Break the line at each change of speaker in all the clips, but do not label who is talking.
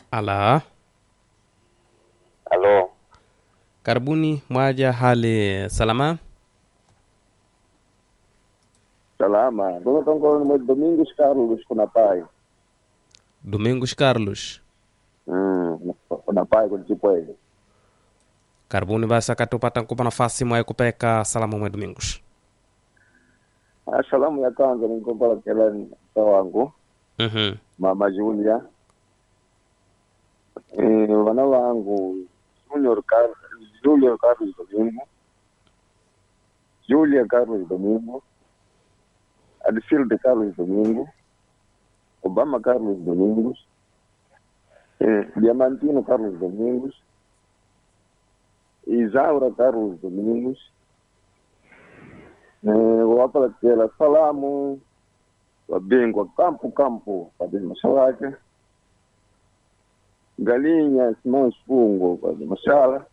Ala,
Halo,
karibuni mwaja hali salama?
salama. Ndugu tongo ni Domingos Carlos kuna pai.
Domingos Carlos,
Mm, kuna pai kwa Chipwele.
karibuni basi akatupata nkupa nafasi mwaye kupeka salamu mwe Domingos.
Ah, salamu ya kwanza nikompala kela mta wangu
Mhm.
mama Julia. Eh, wana wangu Junior Carlos, Junior Carlos Domingo. Julia Carlos Domingo. Adilfilde Carlos Domingo. Obama Carlos Domingos. Eh, Diamantino Carlos Domingos. Isaura Carlos Domingos. Eh, wapelekela salamu wabingwa kampu kampu kwa mashalake Galinha Simão Spungo kwa mashala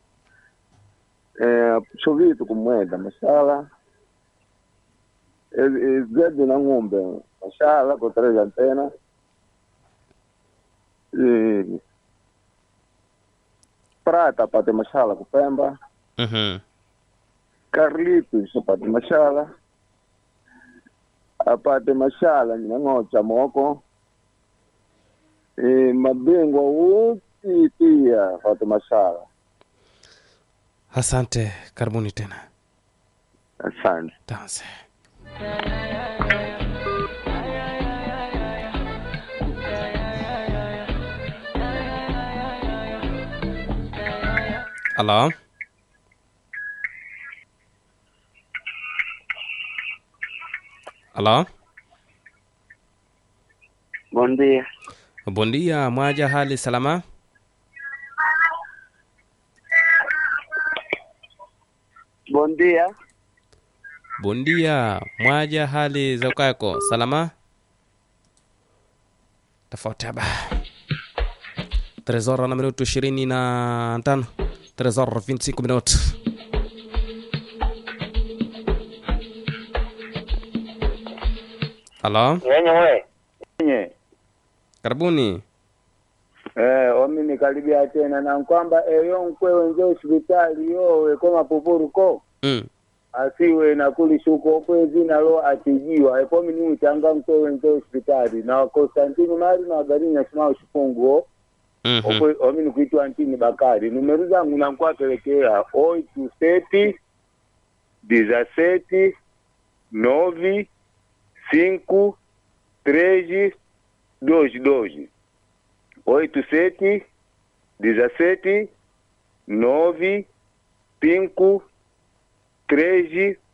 eh, Chovito kumwenda mashala Eh, eh, Zedi na ng'ombe mashala kotereza antena eh, Prata apate mashala kupemba
Mhm.
Carlitos apate mashala apate mashala nyang'ocha moko e, mabingwa wote pia apate mashala
Asante, karibuni tena.
asante
Tanse. Alô? Alô?
Bom dia.
Bom dia, mwaja hali salama?
Bom dia.
Bom dia, mwaja hali za ukako salama? Tofauti haba. 3 horas na minuto ishirini na tano 3 horas 25 minuto. Halo,
Yenye we. Yenye.
karibuni.
Eh, omi nikaribia tena na kwamba eyo nkwe wenze hospitali yowe koma pupuruko
Mm.
asiwe na kulishuko kwezi nalo atijiwa epomi ni mchanga nkwe wenze hospitali na Konstantini Mari na Garinya Simao Shifunguo
Mhm.
okwe omi nikuitwa Antini Bakari numero zangu nankwapelekea oito sete dezessete nove cinco três dois dois oito sete dezessete nove cinco três